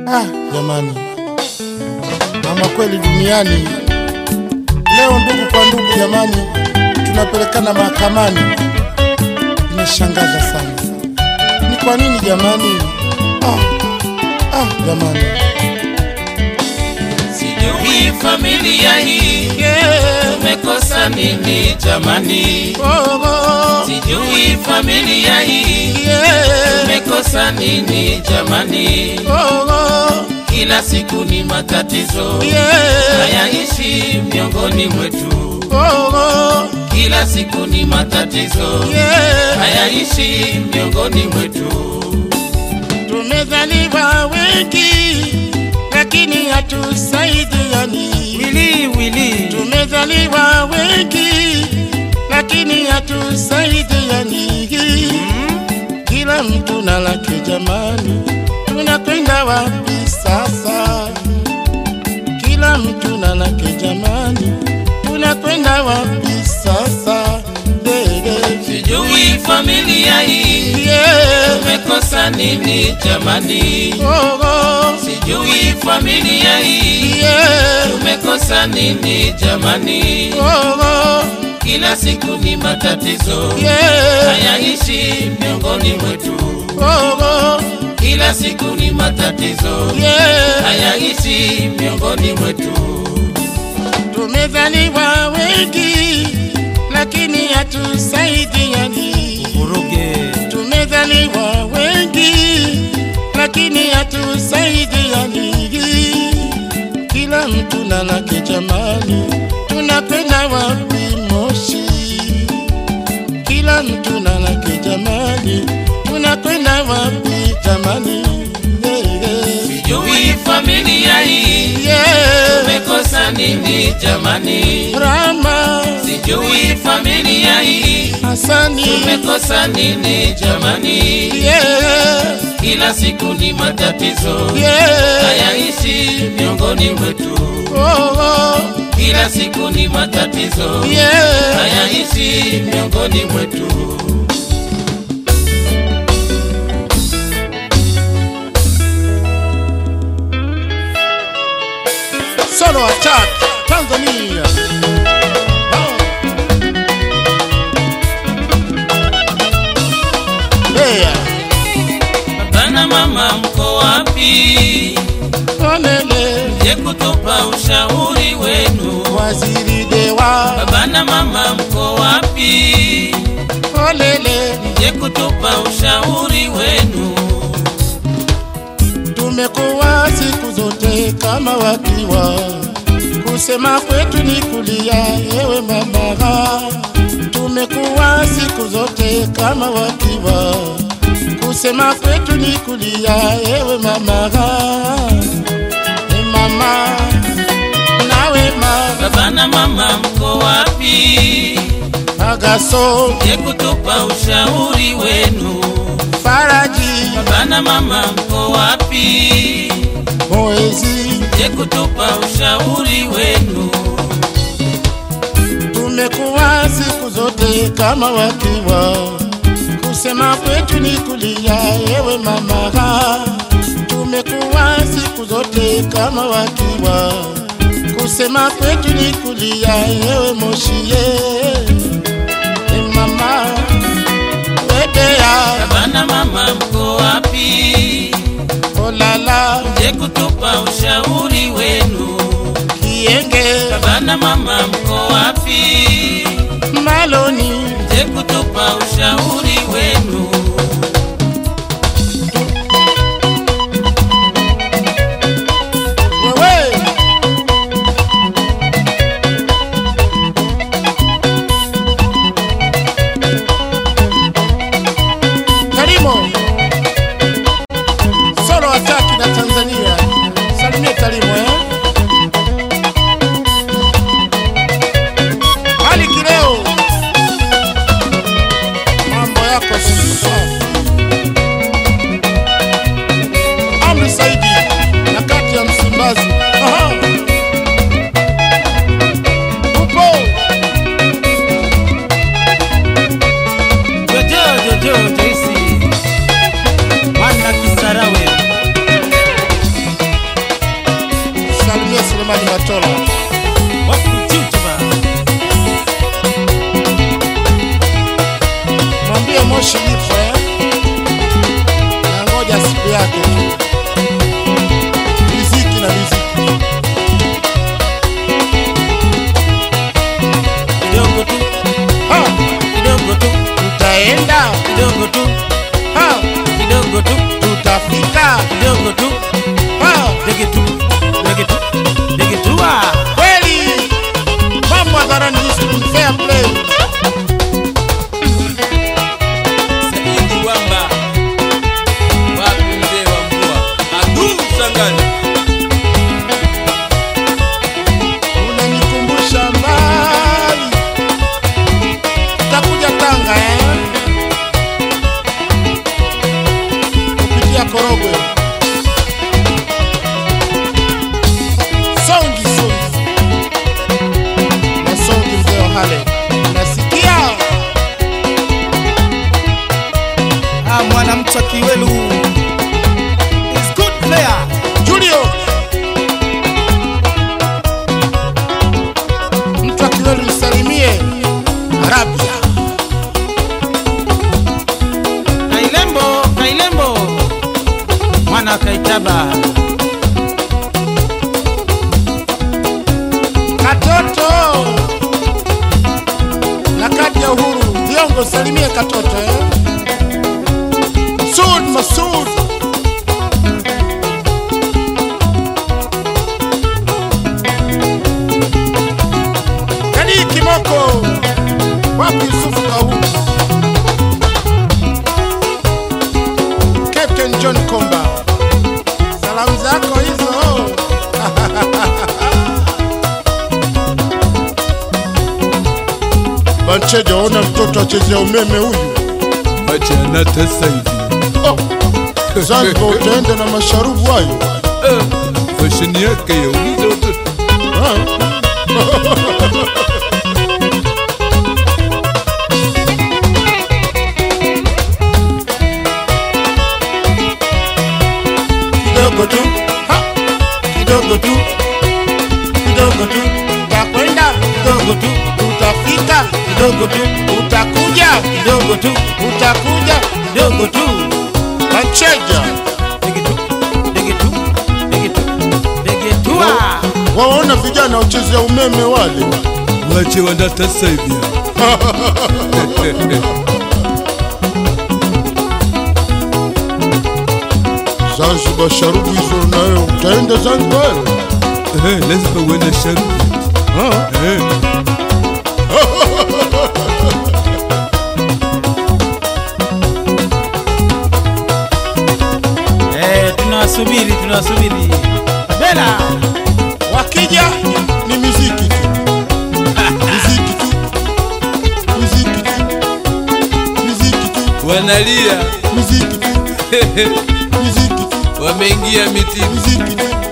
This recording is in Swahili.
Ah, jamani, ama kweli duniani leo, ndugu kwa ndugu, jamani, tunapelekana mahakamani. Imeshangaza sana, ni kwa nini jamani? Ah, ah, jamani, Sijui familia hii tumekosa nini jamani, sijui familia hii tumekosa nini jamani, kila siku ni matatizo hayaishi miongoni mwetu, kila siku ni matatizo hayaishi miongoni mwetu. tumezaliwa wengi lakini hatusaidiani. Wili wili Tumezaliwa wengi lakini hatusaidiani. Kila mtu na lake jamani, tunakwenda wapi sasa? Kila mtu na lake jamani, tunakwenda wapi sasa? Dede. sijui familia hii Yeah. tumekosa nini jamani, Oh, oh. sijui familia hii Yeah. tumekosa nini jamani, Oh, oh. kila siku ni matatizo Yeah. hayaishi miongoni mwetu, Oh, oh. kila siku ni matatizo Yeah. hayaishi miongoni mwetu. Tumezaliwa wengi lakini hatusaidiani. Tumezaliwa wengi lakini hatusaidiani. Kila mtu na lake jamani, tunakwenda wapi Moshi? Kila mtu na lake jamani, tunakwenda wapi jamani? Yeah, yeah. Sijui familia hii Yeah. tumekosa nini jamani, Rama sijui familia hii Hasani tumekosa nini jamani, yeah, kila siku ni matatizo yeah, hayaishi miongoni mwetu, oh, oh, kila siku ni matatizo yeah. hayaishi miongoni mwetu. Solo attack Tanzania. Oh. Yeah. Baba na mama mko wapi? Onele Je, kutupa ushauri wenu? waziri dewa Baba na mama mko wapi? olele Je, kutupa ushauri wenu? tumekuwa siku zote kama wakiwa kusema kwetu ni kulia ewe mama tumekuwa siku zote kama wakiwa kusema kwetu ni kulia ewe mama e mama nawe ma Baba na mama mko wapi? agaso Je, kutupa ushauri wenu? faraji Baba na mama mko wapi? moezi Je, kutupa ushauri wenu? tumekuwa siku zote kama wakiwa kusema kwetu ni kulia ewe mama tumekuwa siku zote kama wakiwa kusema kwetu ni kulia ewe moshie e mama wedea Baba na mama mko wapi? olala Je, kutupa ushauri wenu? kienge Baba na mama mko wapi? maloni Je, kutupa ushauri wenu? wewe Tarimo solo ataki na Tanzania, salimie Tarimo eh? Ali Kileo, mambo Turkana. unanikumbusha mbali, utakuja Tanga eh? kupitia Korogwe. Songi songi na songi, mzee wa Hale, unasikia? Ah, mwanamcha Kiwelu is good player. Julio mtu akiweli msalimie Arabia. Kailembo, Kailembo. Mwana Kaitaba. Katoto na kadi ya uhuru viongo, salimie Katoto eh? Sud Masud Kadi Kimoko wapi Yusufu Kahu Captain John Komba salamu zako hizo Bancheja, ona mtoto achezea umeme huyu. Acha anatesa hivi. Oh, Zanzibar utaenda na masharubu hayo. Eh, Fashion yake yauliza watoto. Ah. Kidogo tu, ha, kidogo tu, kidogo tu, utakwenda kidogo tu, utafika kidogo tu, utakuja kidogo tu, utakuja kidogo tu. Bancheja, Tua. waona vijana wachezea umeme wale. Wache wanatesa hivi. Zanzibar sharubu hizo nayo utaenda Zanzibar? Eh, lazima uende sharubu. Ah. Eh, Eh, tunawasubiri, tunawasubiri. Bela. Wakija ni muziki tu, muziki tu, muziki tu, muziki tu, wanalia muziki tu, muziki tu, wameingia mitini. muziki tu.